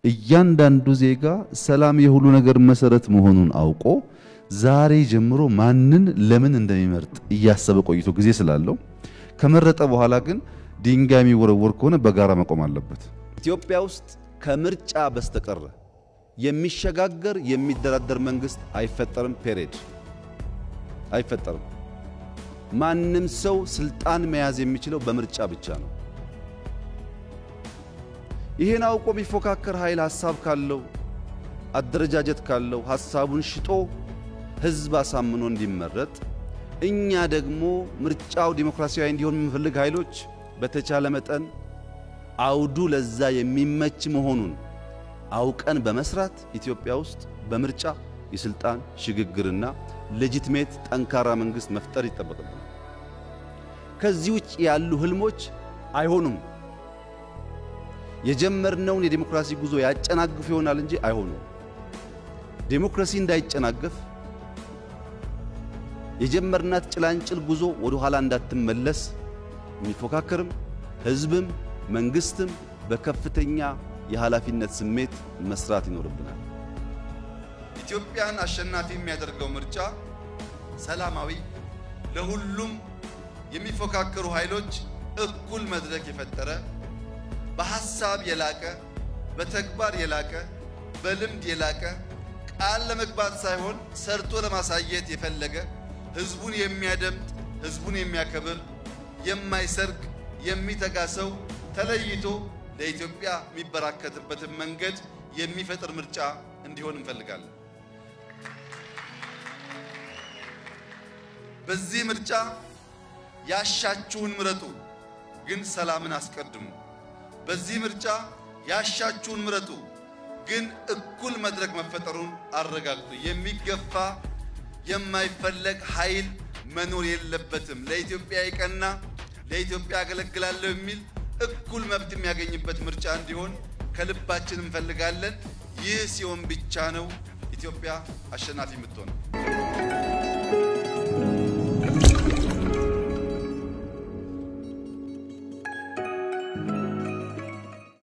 እያንዳንዱ ዜጋ ሰላም የሁሉ ነገር መሰረት መሆኑን አውቆ ዛሬ ጀምሮ ማንን ለምን እንደሚመርጥ እያሰበ ቆይቶ ጊዜ ስላለው ከመረጠ በኋላ ግን ድንጋይ የሚወረወር ከሆነ በጋራ መቆም አለበት። ኢትዮጵያ ውስጥ ከምርጫ በስተቀረ የሚሸጋገር የሚደራደር መንግስት አይፈጠርም። ፔሬድ አይፈጠርም። ማንም ሰው ስልጣን መያዝ የሚችለው በምርጫ ብቻ ነው። ይህን አውቆ የሚፎካከር ኃይል ሀሳብ ካለው አደረጃጀት ካለው ሀሳቡን ሽጦ ህዝብ አሳምኖ እንዲመረጥ እኛ ደግሞ ምርጫው ዲሞክራሲያዊ እንዲሆን የምንፈልግ ኃይሎች በተቻለ መጠን አውዱ ለዛ የሚመች መሆኑን አውቀን በመስራት ኢትዮጵያ ውስጥ በምርጫ የስልጣን ሽግግርና ሌጂትሜት ጠንካራ መንግስት መፍጠር ይጠበቅብናል። ከዚህ ውጭ ያሉ ህልሞች አይሆኑም። የጀመርነውን የዲሞክራሲ ጉዞ ያጨናግፍ ይሆናል እንጂ አይሆኑም። ዲሞክራሲ እንዳይጨናገፍ የጀመርናት ጭላንጭል ጉዞ ወደ ኋላ እንዳትመለስ የሚፎካከርም ህዝብም መንግስትም በከፍተኛ የኃላፊነት ስሜት መስራት ይኖርብናል። ኢትዮጵያን አሸናፊ የሚያደርገው ምርጫ ሰላማዊ፣ ለሁሉም የሚፎካከሩ ኃይሎች እኩል መድረክ የፈጠረ በሐሳብ የላቀ በተግባር የላቀ በልምድ የላቀ ቃል ለመግባት ሳይሆን ሰርቶ ለማሳየት የፈለገ ህዝቡን የሚያደምጥ ህዝቡን የሚያከብር የማይሰርቅ የሚተጋ ሰው ተለይቶ ለኢትዮጵያ የሚበራከትበትን መንገድ የሚፈጥር ምርጫ እንዲሆን እንፈልጋለን። በዚህ ምርጫ ያሻችሁን ምረጡ፣ ግን ሰላምን አስቀድሙ። በዚህ ምርጫ ያሻችሁን ምረጡ፣ ግን እኩል መድረክ መፈጠሩን አረጋግጡ። የሚገፋ የማይፈለግ ኃይል መኖር የለበትም። ለኢትዮጵያ የቀና ለኢትዮጵያ አገለግላለሁ የሚል እኩል መብት የሚያገኝበት ምርጫ እንዲሆን ከልባችን እንፈልጋለን። ይህ ሲሆን ብቻ ነው ኢትዮጵያ አሸናፊ የምትሆነው።